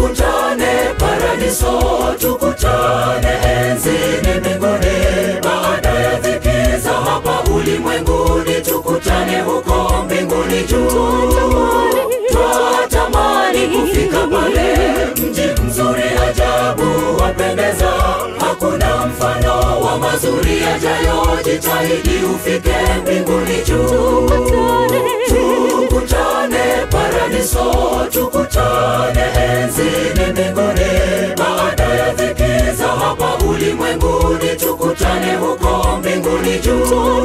tukutane paradiso, tukutane enzini mbinguni, baada ya dhiki za hapa ulimwenguni, tukutane huko mbinguni juu. Twatamani kufika pale, mji mzuri ajabu wapendeza, hakuna mfano wa mazuri yajayo. Jitahidi ufike mbinguni juu, tukutane paradiso, tukutane enzini mbinguni, baada ya dhiki za hapa ulimwenguni, tukutane huko mbinguni juu.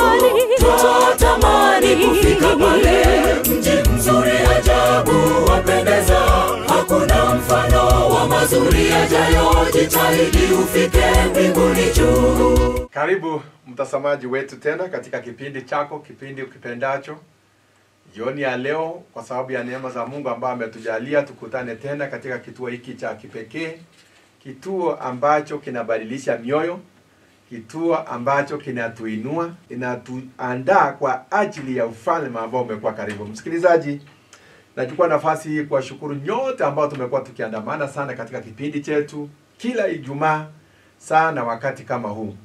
Twatamani kufika pale, mji mzuri ajabu wapendeza, hakuna mfano wa mazuri yajayo. Jitahidi ufike mbinguni juu. Karibu mtazamaji wetu tena katika kipindi chako, kipindi ukipendacho. Jioni ya leo, kwa sababu ya neema za Mungu ambayo ametujalia tukutane tena katika kituo hiki cha kipekee, kituo ambacho kinabadilisha mioyo, kituo ambacho kinatuinua, inatuandaa kwa ajili ya ufalme ambao umekuwa karibu. Msikilizaji, nachukua nafasi hii kuwashukuru nyote ambao tumekuwa tukiandamana sana katika kipindi chetu kila Ijumaa sana wakati kama huu.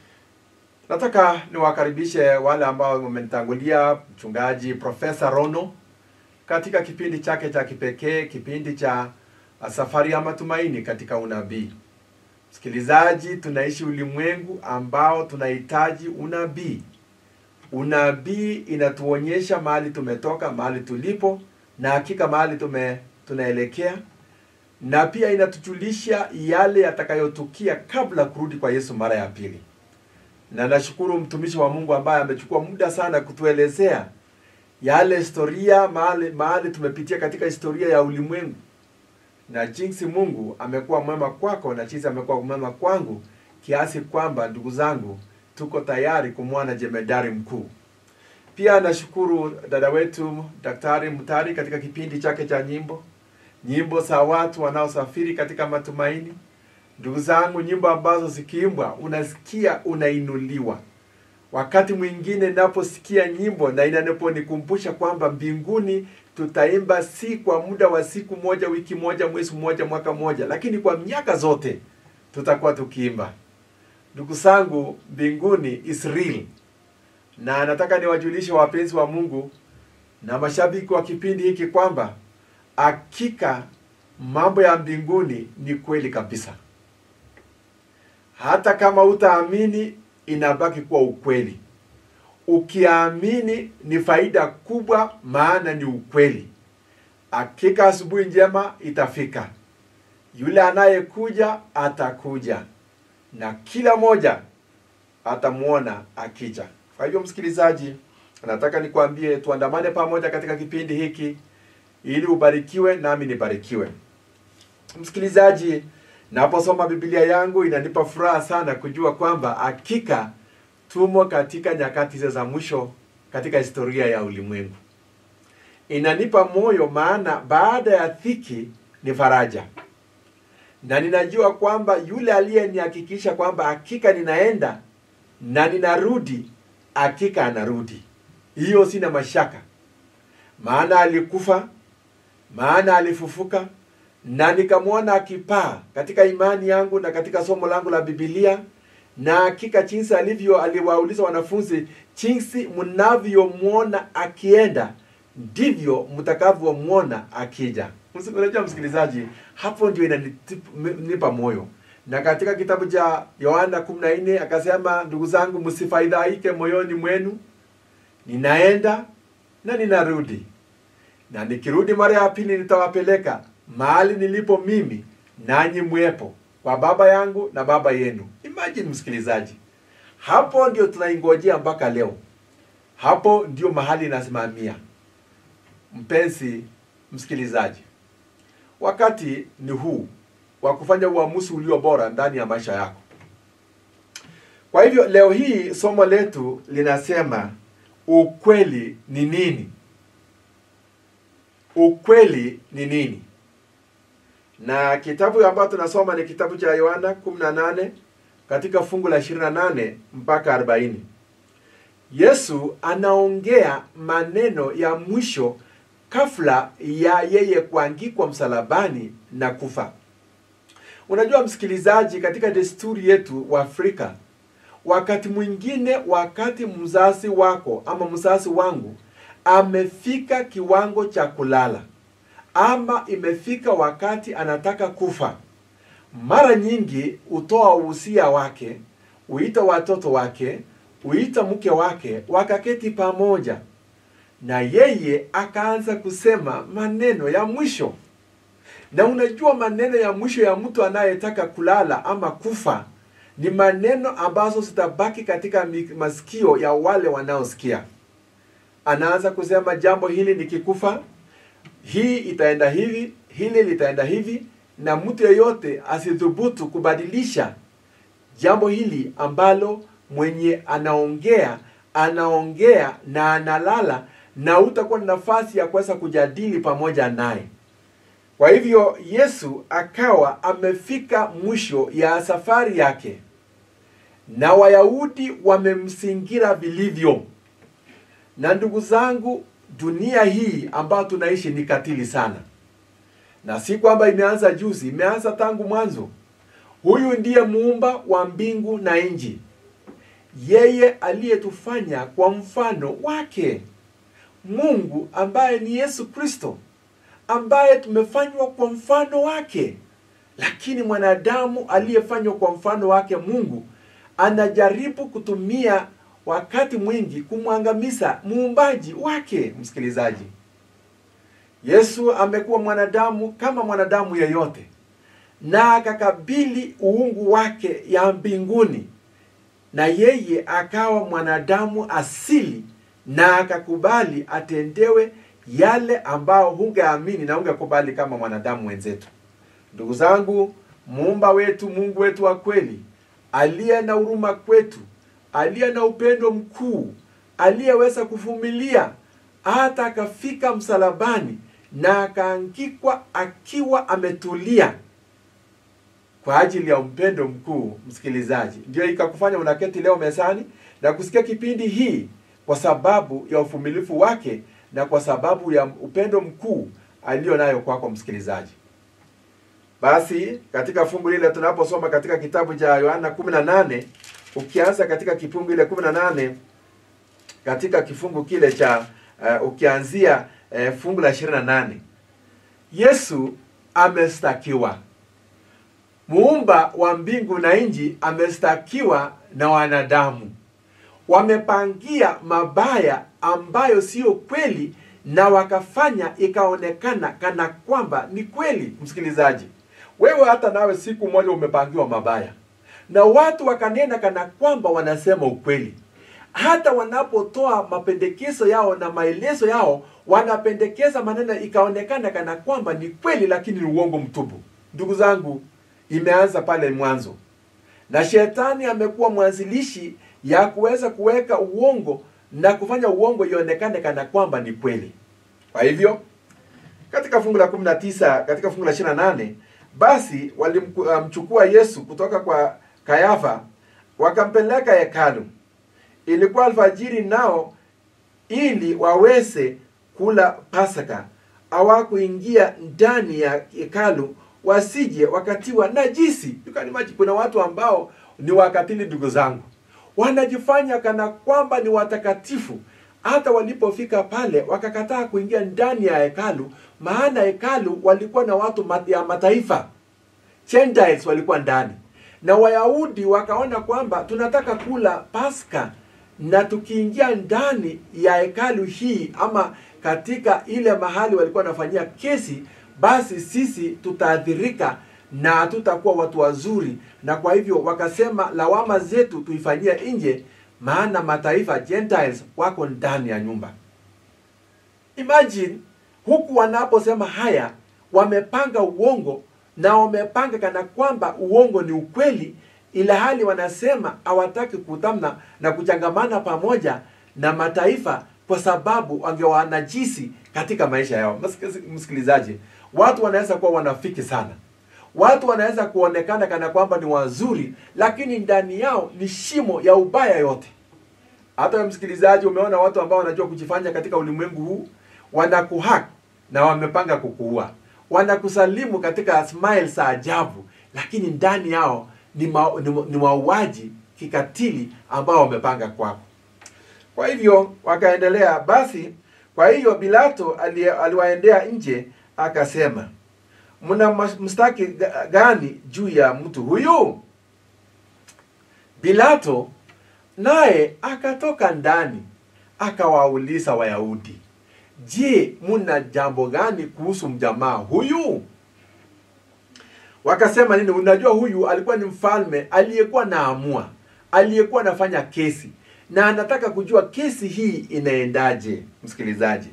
Nataka niwakaribishe wale ambao wamenitangulia, mchungaji Profesa Rono katika kipindi chake cha kipekee, kipindi cha uh, safari ya matumaini katika unabii. Msikilizaji, tunaishi ulimwengu ambao tunahitaji unabii. Unabii inatuonyesha mahali tumetoka, mahali tulipo, na hakika mahali tume tunaelekea, na pia inatujulisha yale yatakayotukia kabla kurudi kwa Yesu mara ya pili na nashukuru mtumishi wa Mungu ambaye amechukua muda sana kutuelezea yale historia mahali mahali tumepitia katika historia ya ulimwengu na jinsi Mungu amekuwa mwema kwako na jinsi amekuwa mwema kwangu kiasi kwamba ndugu zangu tuko tayari kumwona jemedari mkuu. Pia nashukuru dada wetu Daktari Mutari katika kipindi chake cha nyimbo, nyimbo za watu wanaosafiri katika matumaini. Ndugu zangu, nyimbo ambazo zikiimbwa unasikia unainuliwa. Wakati mwingine naposikia nyimbo na inaponikumbusha kwamba mbinguni tutaimba si kwa muda wa siku moja, wiki moja, mwezi mmoja, mwaka mmoja, lakini kwa miaka zote tutakuwa tukiimba. Ndugu zangu, mbinguni is real, na nataka niwajulishe wapenzi wa Mungu na mashabiki wa kipindi hiki kwamba hakika mambo ya mbinguni ni kweli kabisa hata kama utaamini inabaki kuwa ukweli. Ukiamini ni faida kubwa, maana ni ukweli. Hakika asubuhi njema itafika, yule anayekuja atakuja, na kila moja atamwona akija. Kwa hivyo, msikilizaji, nataka nikwambie tuandamane pamoja katika kipindi hiki ili ubarikiwe nami nibarikiwe. Msikilizaji, Naposoma Biblia yangu inanipa furaha sana kujua kwamba hakika tumo katika nyakati za mwisho katika historia ya ulimwengu. Inanipa moyo, maana baada ya dhiki ni faraja, na ninajua kwamba yule aliyenihakikisha kwamba hakika ninaenda na ninarudi, hakika anarudi. Hiyo sina mashaka, maana alikufa, maana alifufuka na nikamwona akipaa katika imani yangu na katika somo langu la Biblia, na hakika jinsi alivyo, aliwauliza wanafunzi, jinsi mnavyomwona akienda ndivyo mtakavyomwona akija. Unajua msikilizaji, hapo ndio inanipa moyo. Na katika kitabu cha Yohana 14 akasema, ndugu zangu, msifadhaike moyoni mwenu, ninaenda na ninarudi, na nikirudi mara ya pili nitawapeleka mahali nilipo mimi nanyi mwepo kwa baba yangu na baba yenu. Imagine msikilizaji, hapo ndio tunaingojea mpaka leo. Hapo ndio mahali inasimamia. Mpenzi msikilizaji, wakati ni huu wa kufanya uamuzi ulio bora ndani ya maisha yako. Kwa hivyo leo hii somo letu linasema ukweli ni nini? Ukweli ni nini? na kitabu ambacho tunasoma ni kitabu cha Yohana 18 katika fungu la 28 mpaka 40. Yesu anaongea maneno ya mwisho kabla ya yeye kuangikwa msalabani na kufa. Unajua msikilizaji, katika desturi yetu wa Afrika, wakati mwingine, wakati mzazi wako ama mzazi wangu amefika kiwango cha kulala ama imefika wakati anataka kufa, mara nyingi hutoa uhusia wake, huita watoto wake, huita mke wake, wakaketi pamoja na yeye akaanza kusema maneno ya mwisho. Na unajua maneno ya mwisho ya mtu anayetaka kulala ama kufa ni maneno ambazo zitabaki katika mi- masikio ya wale wanaosikia. Anaanza kusema jambo hili nikikufa, hii itaenda hivi, hili litaenda hivi, na mtu yeyote asithubutu kubadilisha jambo hili ambalo mwenye anaongea anaongea na analala na utakuwa na nafasi ya kuweza kujadili pamoja naye. Kwa hivyo Yesu akawa amefika mwisho ya safari yake, na Wayahudi wamemsingira vilivyo. Na ndugu zangu, dunia hii ambayo tunaishi ni katili sana, na si kwamba imeanza juzi, imeanza tangu mwanzo. Huyu ndiye muumba wa mbingu na nchi, yeye aliyetufanya kwa mfano wake. Mungu ambaye ni Yesu Kristo, ambaye tumefanywa kwa mfano wake. Lakini mwanadamu aliyefanywa kwa mfano wake Mungu anajaribu kutumia wakati mwingi kumwangamiza muumbaji wake. Msikilizaji, Yesu amekuwa mwanadamu kama mwanadamu yeyote, na akakabili uungu wake ya mbinguni, na yeye akawa mwanadamu asili na akakubali atendewe yale ambao hungeamini na hungekubali kama mwanadamu wenzetu. Ndugu zangu, muumba wetu, Mungu wetu wa kweli, aliye na huruma kwetu, aliye na upendo mkuu, aliyeweza kuvumilia hata akafika msalabani na akaangikwa akiwa ametulia kwa ajili ya upendo mkuu. Msikilizaji, ndio ikakufanya unaketi leo mezani na kusikia kipindi hii kwa sababu ya uvumilivu wake na kwa sababu ya upendo mkuu aliyo nayo kwako msikilizaji. Basi katika fungu lile tunaposoma katika kitabu cha Yohana 18 ukianza katika kifungu ile 18 katika kifungu kile cha uh, ukianzia uh, fungu la 28 Yesu amestakiwa. Muumba wa mbingu na nchi amestakiwa na wanadamu wamepangia mabaya ambayo siyo kweli na wakafanya ikaonekana kana kwamba ni kweli. Msikilizaji, wewe hata nawe siku moja umepangiwa mabaya na watu wakanena kana kwamba wanasema ukweli. Hata wanapotoa mapendekezo yao na maelezo yao, wanapendekeza maneno ikaonekana kana kwamba ni kweli, lakini ni uongo mtupu. Ndugu zangu, imeanza pale mwanzo, na shetani amekuwa mwanzilishi ya kuweza kuweka uongo na kufanya uongo ionekane kana kwamba ni kweli. Kwa hivyo katika fungu la 19 katika fungu la 28 basi walimchukua Yesu kutoka kwa Kayafa wakampeleka hekalu. Ilikuwa alfajiri, nao ili waweze kula Pasaka hawakuingia ndani ya hekalu wasije wakatiwa najisi. You can imagine, kuna watu ambao ni wakatili, ndugu zangu wanajifanya kana kwamba ni watakatifu. Hata walipofika pale wakakataa kuingia ndani ya hekalu, maana hekalu walikuwa na watu ya mataifa, Gentiles walikuwa ndani, na Wayahudi wakaona kwamba tunataka kula Pasaka, na tukiingia ndani ya hekalu hii ama katika ile mahali walikuwa wanafanyia kesi, basi sisi tutaathirika na hatutakuwa watu wazuri, na kwa hivyo wakasema lawama zetu tuifanyie nje, maana mataifa Gentiles wako ndani ya nyumba. Imagine huku wanaposema haya, wamepanga uongo na wamepanga kana kwamba uongo ni ukweli, ila hali wanasema hawataki kutamna na kuchangamana pamoja na mataifa kwa sababu wangewanajisi katika maisha yao. Msikilizaji, watu wanaweza kuwa wanafiki sana watu wanaweza kuonekana kana kwamba ni wazuri, lakini ndani yao ni shimo ya ubaya yote. Hata wewe msikilizaji, umeona watu ambao wanajua kujifanya katika ulimwengu huu, wanakuhack na wamepanga kukuua. Wanakusalimu katika smile za ajabu, lakini ndani yao ni, ma, ni, ni mauaji kikatili ambao wamepanga kwako. Kwa hivyo wakaendelea. Basi kwa hiyo Pilato ali- aliwaendea nje akasema, mna mas- mstaki ga- gani juu ya mtu huyu? Pilato naye akatoka ndani akawauliza Wayahudi, je, muna jambo gani kuhusu mjamaa huyu? Wakasema nini? Unajua, huyu alikuwa ni mfalme aliyekuwa naamua, aliyekuwa anafanya kesi, na anataka kujua kesi hii inaendaje. Msikilizaji,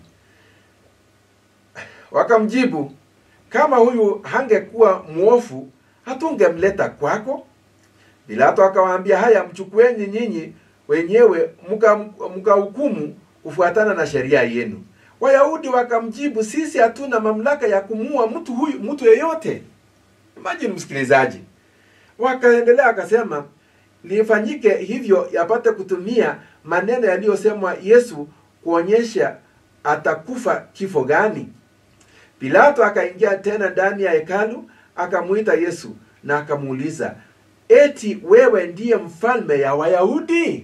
wakamjibu, kama huyu hangekuwa mwofu hatungemleta kwako. Pilato akawaambia, haya, mchukueni nyinyi wenyewe mkahukumu mka mkahukumu kufuatana na sheria yenu. Wayahudi wakamjibu, sisi hatuna mamlaka ya kumua mtu huyu mtu yeyote. Imagine msikilizaji, wakaendelea akasema, lifanyike hivyo yapate kutumia maneno yaliyosemwa Yesu kuonyesha atakufa kifo gani. Pilato akaingia tena ndani ya hekalu akamuita Yesu na akamuuliza, eti wewe ndiye mfalme ya Wayahudi?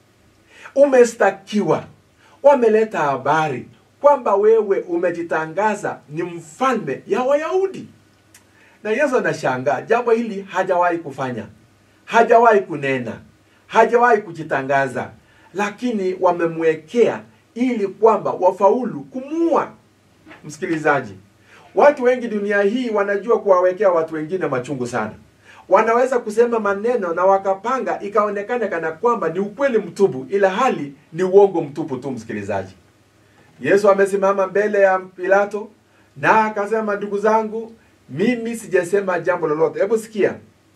Umestakiwa, wameleta habari kwamba wewe umejitangaza ni mfalme ya Wayahudi. Na Yesu anashangaa, jambo hili hajawahi kufanya, hajawahi kunena, hajawahi kujitangaza, lakini wamemwekea ili kwamba wafaulu kumuua. Msikilizaji, watu wengi dunia hii wanajua kuwawekea watu wengine machungu sana. Wanaweza kusema maneno na wakapanga ikaonekana kana kwamba ni ukweli mtupu, ila hali ni uongo mtupu tu. Msikilizaji, Yesu amesimama mbele ya Pilato na akasema, ndugu zangu, mimi sijasema jambo lolote. Hebu sikia.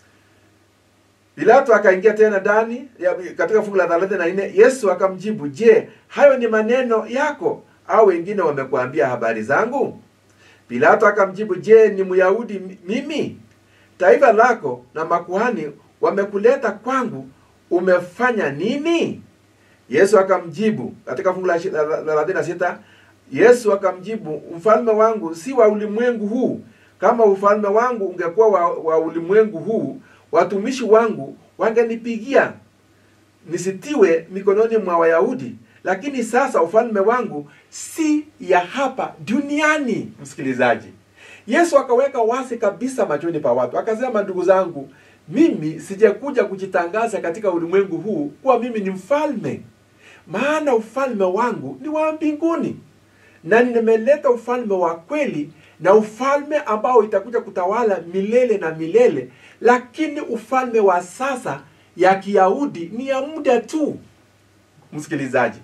Pilato akaingia tena ndani ya- katika fungu la thelathini na nne. Yesu akamjibu, je, hayo ni maneno yako au wengine wamekuambia habari zangu? Pilato akamjibu, je, ni Myahudi mi- mimi? Taifa lako na makuhani wamekuleta kwangu, umefanya nini? Yesu akamjibu katika fungu la ishi- la- la- thelathini na sita Yesu akamjibu, mfalme wangu si wa ulimwengu huu. Kama ufalme wangu ungekuwa wa, wa ulimwengu huu, watumishi wangu wangenipigia nisitiwe mikononi mwa Wayahudi, lakini sasa ufalme wangu si ya hapa duniani. Msikilizaji, Yesu akaweka wazi kabisa machoni pa watu, akasema, ndugu zangu, mimi sijakuja kujitangaza katika ulimwengu huu kuwa mimi ni mfalme, maana ufalme wangu ni wa mbinguni, na nimeleta ufalme wa kweli na ufalme ambao itakuja kutawala milele na milele, lakini ufalme wa sasa ya Kiyahudi ni ya muda tu. Msikilizaji,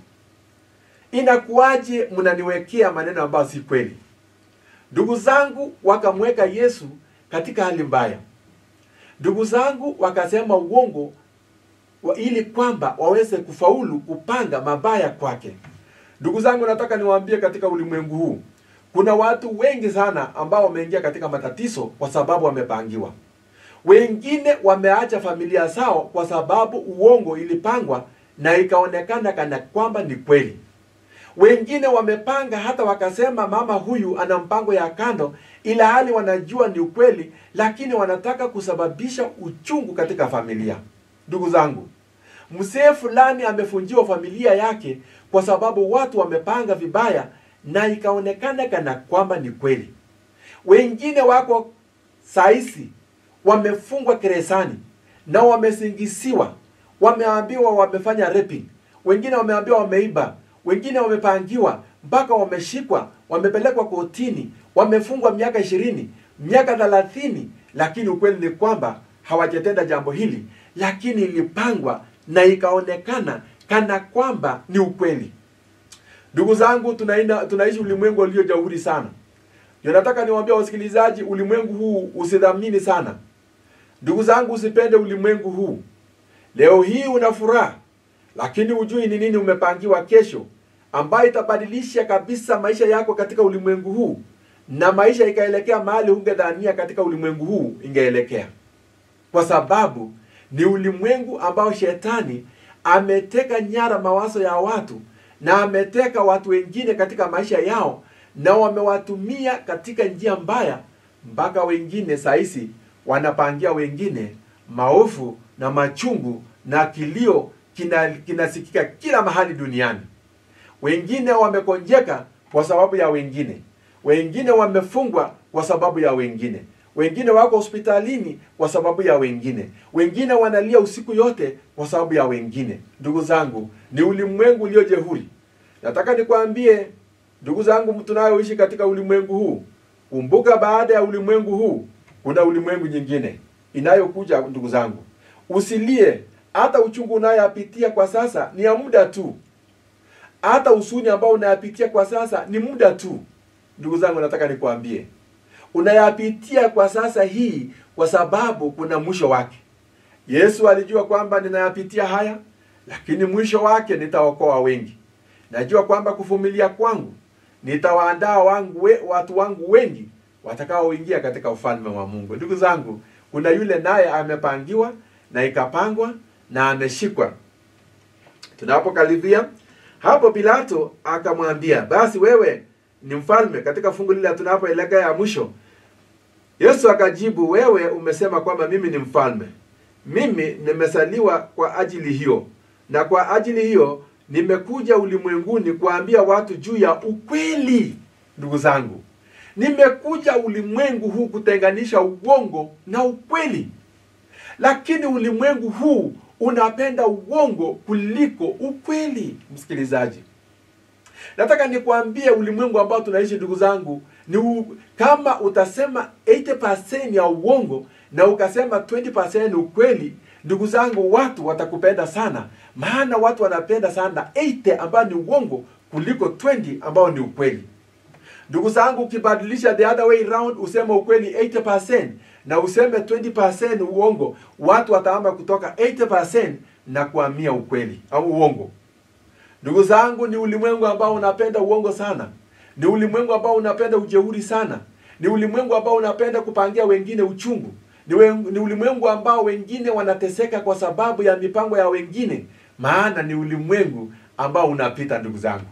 inakuwaje mnaniwekea maneno ambayo si kweli? Ndugu zangu wakamweka Yesu katika hali mbaya. Ndugu zangu wakasema uongo wa ili kwamba waweze kufaulu kupanga mabaya kwake. Ndugu zangu, nataka niwaambie katika ulimwengu huu kuna watu wengi sana ambao wameingia katika matatizo kwa sababu wamepangiwa. Wengine wameacha familia zao kwa sababu uongo ilipangwa na ikaonekana kana kwamba ni kweli. Wengine wamepanga hata wakasema mama huyu ana mpango ya kando, ila hali wanajua ni ukweli, lakini wanataka kusababisha uchungu katika familia. Ndugu zangu, mzee fulani amefunjiwa familia yake kwa sababu watu wamepanga vibaya na ikaonekana kana kwamba ni kweli. Wengine wako saisi wamefungwa gerezani na wamesingisiwa, wameambiwa wamefanya raping, wengine wameambiwa wameiba, wengine wamepangiwa mpaka wameshikwa, wamepelekwa kotini, wamefungwa miaka ishirini, miaka thelathini, lakini ukweli ni kwamba hawajatenda jambo hili, lakini ilipangwa na ikaonekana kana kwamba ni ukweli. Ndugu zangu, tunaina, tunaishi ulimwengu ulio jeuri sana. Ndio nataka niwaambie wasikilizaji, ulimwengu huu usidhamini sana. Ndugu zangu, usipende ulimwengu huu. Leo hii una furaha, lakini hujui ni nini umepangiwa kesho, ambayo itabadilisha kabisa maisha yako katika ulimwengu huu, na maisha ikaelekea mahali ungedhania katika ulimwengu huu ingeelekea, kwa sababu ni ulimwengu ambao shetani ameteka nyara mawazo ya watu na ameteka watu wengine katika maisha yao na wamewatumia katika njia mbaya mpaka wengine saisi wanapangia wengine maovu na machungu na kilio kina- kinasikika kila mahali duniani wengine wamekonjeka kwa sababu ya wengine wengine wamefungwa kwa sababu ya wengine wengine wako hospitalini kwa sababu ya wengine wengine wanalia usiku yote kwa sababu ya wengine ndugu zangu ni ulimwengu ulio jehuri nataka nikwambie ndugu zangu tunayoishi katika ulimwengu huu kumbuka baada ya ulimwengu huu kuna ulimwengu nyingine inayokuja ndugu zangu usilie hata uchungu unayoyapitia kwa sasa ni ya muda tu hata usuni ambao unayapitia kwa sasa ni muda tu ndugu zangu nataka nikwambie unayapitia kwa sasa hii kwa sababu kuna mwisho wake yesu alijua kwamba ninayapitia haya lakini mwisho wake nitaokoa wengi najua kwamba kuvumilia kwangu nitawaandaa wangu we, watu wangu wengi watakaoingia katika ufalme wa mungu ndugu zangu kuna yule naye amepangiwa na ikapangwa na ameshikwa tunapokaribia hapo pilato akamwambia basi wewe ni mfalme katika fungu lile tunapoelekea ya mwisho yesu akajibu wewe umesema kwamba mimi ni mfalme mimi nimesaliwa kwa ajili hiyo na kwa ajili hiyo nimekuja ulimwenguni kuambia watu juu ya ukweli ndugu zangu nimekuja ulimwengu huu kutenganisha uongo na ukweli lakini ulimwengu huu unapenda uongo kuliko ukweli msikilizaji nataka nikwambie ulimwengu ambao tunaishi ndugu zangu ni u, kama utasema 80% ya uongo na ukasema 20% ukweli ndugu zangu watu watakupenda sana maana watu wanapenda sana 80 ambayo ni uongo kuliko 20 ambao ni ukweli ndugu zangu ukibadilisha the other way round useme ukweli 80% na useme 20% uongo watu wataama kutoka 80% na kuhamia ukweli au uongo ndugu zangu ni ulimwengu ambao unapenda uongo sana ni ulimwengu ambao unapenda ujeuri sana ni ulimwengu ambao unapenda kupangia wengine uchungu ni, we, ni ulimwengu ambao wengine wanateseka kwa sababu ya mipango ya wengine maana ni ulimwengu ambao unapita ndugu zangu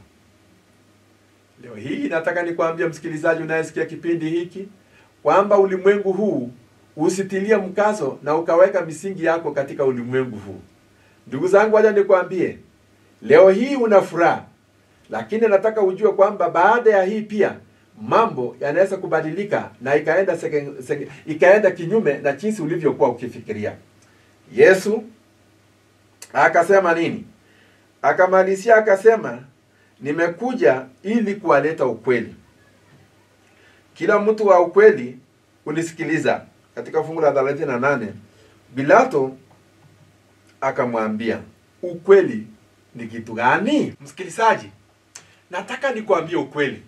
leo hii nataka nikwambia msikilizaji unayesikia kipindi hiki kwamba ulimwengu huu usitilie mkazo na ukaweka misingi yako katika ulimwengu huu ndugu zangu waja nikwambie leo hii una furaha lakini nataka ujue kwamba baada ya hii pia mambo yanaweza kubadilika na ikaenda seke, seke, ikaenda kinyume na jinsi ulivyokuwa ukifikiria yesu akasema nini akamalizia akasema nimekuja ili kuwaleta ukweli kila mtu wa ukweli unisikiliza katika fungu la 38 bilato akamwambia ukweli ni kitu gani msikilizaji nataka nikuambie ukweli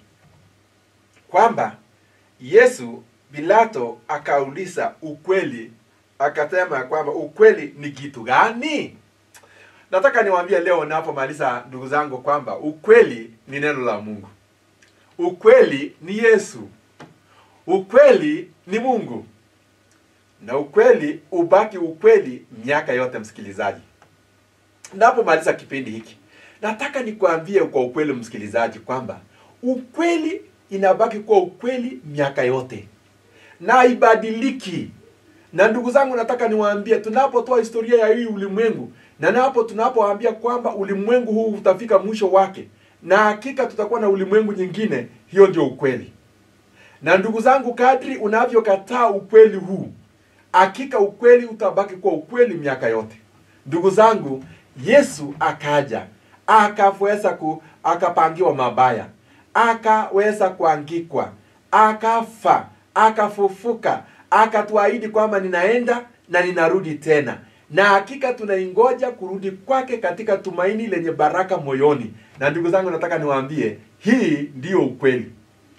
kwamba yesu bilato akauliza ukweli akasema kwamba ukweli ni kitu gani nataka niwaambie leo napomaliza ndugu zangu kwamba ukweli ni neno la mungu ukweli ni yesu ukweli ni mungu na ukweli ubaki ukweli miaka yote msikilizaji napomaliza kipindi hiki nataka nikuambie kwa ukweli msikilizaji kwamba ukweli inabaki kuwa ukweli miaka yote na ibadiliki na ndugu zangu nataka niwaambie tunapotoa historia ya hii ulimwengu na napo tunapoambia kwamba ulimwengu huu utafika mwisho wake na hakika tutakuwa na ulimwengu nyingine hiyo ndio ukweli na ndugu zangu kadri unavyokataa ukweli huu hakika ukweli utabaki kuwa ukweli miaka yote ndugu zangu yesu akaja akaweza ku akapangiwa mabaya akaweza kuangikwa akafa akafufuka akatuahidi kwamba ninaenda na ninarudi tena na hakika tunaingoja kurudi kwake katika tumaini lenye baraka moyoni na ndugu zangu nataka niwaambie hii ndiyo ukweli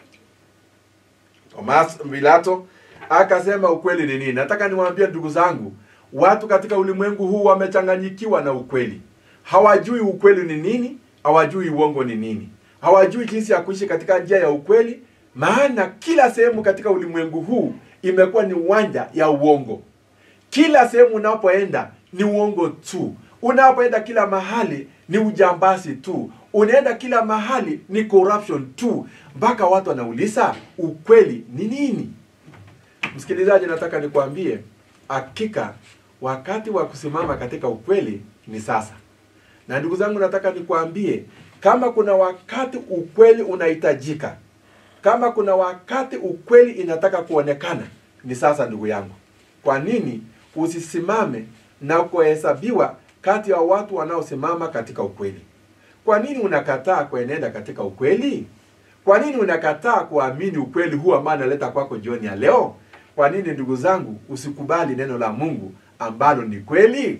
Thomas Pilato akasema ukweli ni nini nataka niwaambie ndugu zangu watu katika ulimwengu huu wamechanganyikiwa na ukweli hawajui ukweli ni nini hawajui uongo ni nini hawajui jinsi ya kuishi katika njia ya ukweli maana kila sehemu katika ulimwengu huu imekuwa ni uwanja ya uongo kila sehemu unapoenda ni uongo tu unapoenda kila mahali ni ujambazi tu unaenda kila mahali ni corruption tu mpaka watu wanauliza ukweli ni nini msikilizaji nataka nikwambie hakika wakati wa kusimama katika ukweli ni sasa na ndugu zangu nataka nikwambie kama kuna wakati ukweli unahitajika kama kuna wakati ukweli inataka kuonekana ni sasa ndugu yangu kwa nini usisimame na kuhesabiwa kati ya watu wanaosimama katika ukweli kwa nini unakataa kuenenda katika ukweli kwa nini unakataa kuamini ukweli huu ambao analeta kwako jioni ya leo kwa nini ndugu zangu usikubali neno la mungu ambalo ni kweli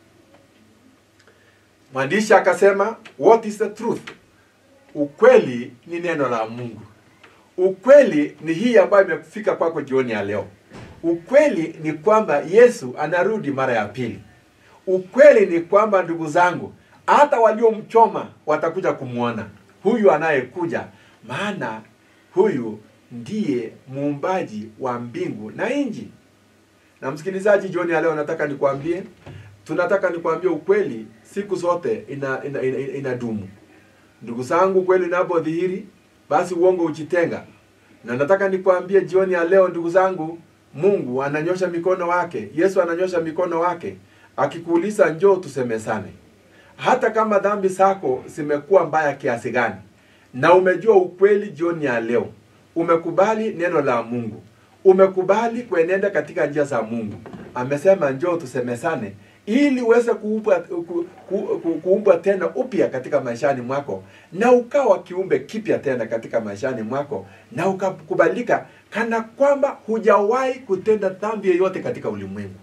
mwandishi akasema what is the truth ukweli ni neno la mungu ukweli ni hii ambayo imefika kwako jioni ya leo ukweli ni kwamba yesu anarudi mara ya pili ukweli ni kwamba ndugu zangu hata waliomchoma watakuja kumwona huyu anayekuja maana huyu ndiye muumbaji wa mbingu na nji na msikilizaji jioni ya leo nataka nikwambie tunataka nikwambie ukweli siku zote ina, ina, ina, ina, inadumu ndugu zangu kweli inapodhihiri basi uongo uchitenga na nataka nikwambie jioni ya leo ndugu zangu mungu ananyosha mikono wake yesu ananyosha mikono wake akikuuliza njoo tusemesane hata kama dhambi zako zimekuwa mbaya kiasi gani na umejua ukweli jioni ya leo umekubali neno la mungu umekubali kuenenda katika njia za mungu amesema njoo tusemesane ili uweze kuumbwa ku, ku, ku, kuumbwa tena upya katika maishani mwako na ukawa kiumbe kipya tena katika maishani mwako na ukakubalika kana kwamba hujawahi kutenda dhambi yoyote katika ulimwengu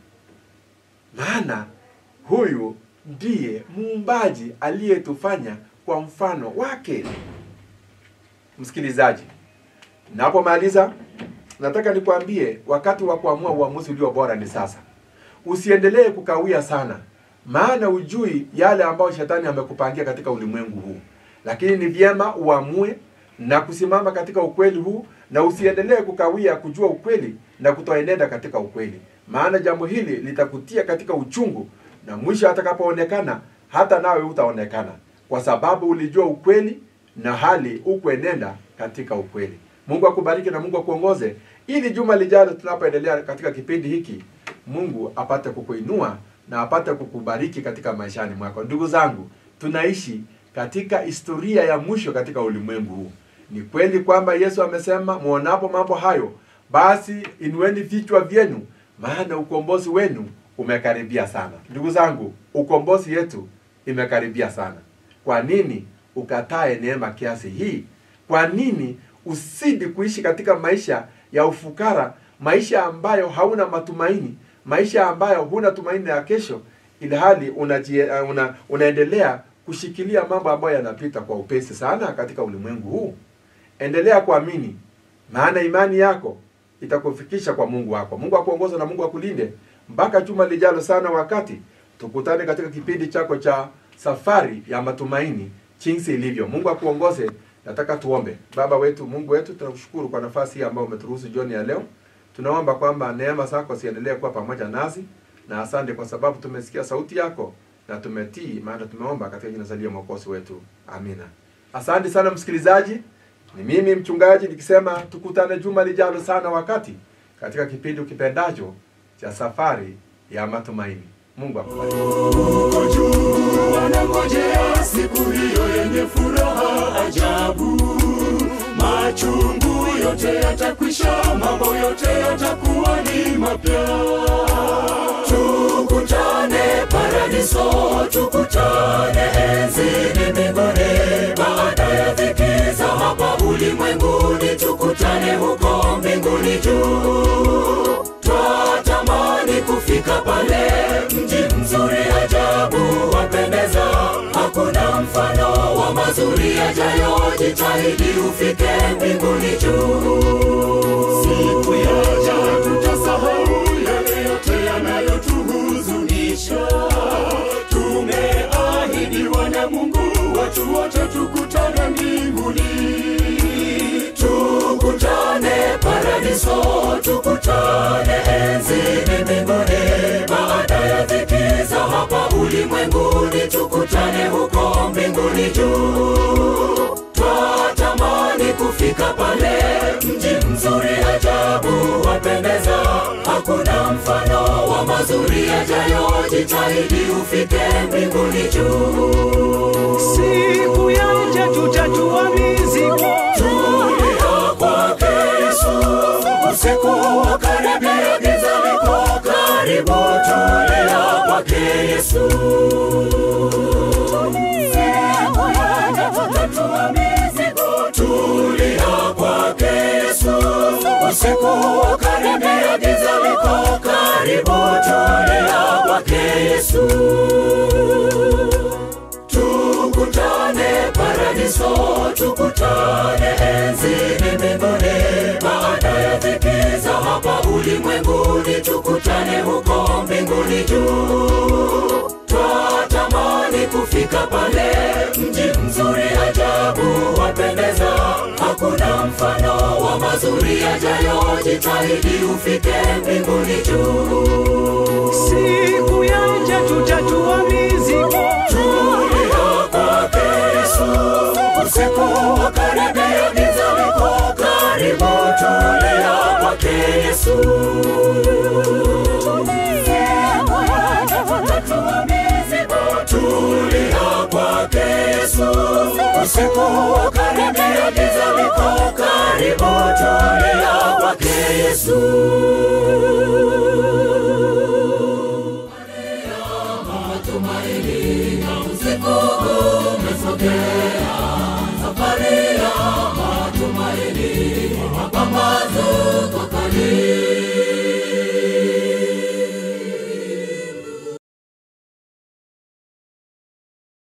maana huyu ndiye muumbaji aliyetufanya kwa mfano wake msikilizaji napomaliza nataka nikwambie wakati wa kuamua uamuzi ulio bora ni sasa usiendelee kukawia sana maana ujui yale ambayo shetani amekupangia katika ulimwengu huu lakini ni vyema uamue na kusimama katika ukweli huu na usiendelee kukawia kujua ukweli na kutoenenda katika ukweli maana jambo hili litakutia katika uchungu na mwisho atakapoonekana hata nawe utaonekana kwa sababu ulijua ukweli na hali ukuenenda katika ukweli mungu akubariki na mungu akuongoze ili juma lijalo tunapoendelea katika kipindi hiki mungu apate kukuinua na apate kukubariki katika maishani mwako ndugu zangu tunaishi katika historia ya mwisho katika ulimwengu huu ni kweli kwamba yesu amesema mwonapo mambo hayo basi inueni vichwa vyenu maana ukombozi wenu umekaribia sana ndugu zangu ukombozi yetu imekaribia sana kwa nini ukatae neema kiasi hii kwa nini usidi kuishi katika maisha ya ufukara maisha ambayo hauna matumaini maisha ambayo huna tumaini ya kesho ilhali unajie, uh, una, unaendelea kushikilia mambo ambayo yanapita kwa upesi sana katika ulimwengu huu endelea kuamini maana imani yako itakufikisha kwa mungu wako mungu akuongoza na mungu akulinde mpaka juma lijalo sana wakati tukutane katika kipindi chako cha safari ya matumaini jinsi ilivyo mungu akuongoze nataka tuombe baba wetu mungu wetu tunakushukuru kwa nafasi hii ambayo umeturuhusu jioni ya leo tunaomba kwamba neema zako ziendelee kuwa pamoja nasi na asante kwa sababu tumesikia sauti yako na tumetii maana tumeomba katika jina zalia mwokozi wetu amina asante sana msikilizaji ni mimi mchungaji nikisema tukutane juma lijalo sana wakati katika kipindi ukipendacho cha safari ya matumaini mungu akubariki Huko juu wanangojea siku hiyo yenye furaha ajabu. Machungu yote yatakwisha, mambo yote yatakuwa ni mapya. Tukutane paradiso, tukutane enzini mbinguni, baada ya dhiki za hapa ulimwenguni, tukutane huko mbinguni juu. Twatamani kufika pale, mji mzuri ajabu wapendeza, hakuna mfano wa mazuri yajayo. Jitahidi ufike mbinguni juu. Siku yaja tutasahau yale yote yanayotuhuzunisha. Tumeahidiwa na Mungu, watu wote tukutane mbinguni tukutane paradiso, tukutane enzini mbinguni, baada ya dhiki za hapa ulimwengu mbinguni juu twatamani kufika pale mji mzuri ajabu wapendeza hakuna mfano wa mazuri yajayo jitahidi ufike mbinguni juu siku yaja tutatua mizigo tulia kwake yesu usiku wa karibia giza liko karibu tulia kwake yesu tulia kwake yesu usiku wa karibia giza liko karibu tulia kwake yesu tukutane paradiso tukutane enzini mbinguni baada ya dhiki za hapa ulimwenguni tukutane huko mbinguni juu twatamani kufika pale mji mzuri ajabu wapendeza hakuna mfano wa mazuri yajayo jitahidi ufike mbinguni juu siku yaja tutatua mizigo tulia kwake Yesu, usiku wa karibia giza liko karibu, tulia kwake Yesu. Tulia kwake Yesu, usiku wa karibia giza liko karibu, tulia kwake Yesu. matumaini na usiku umesogea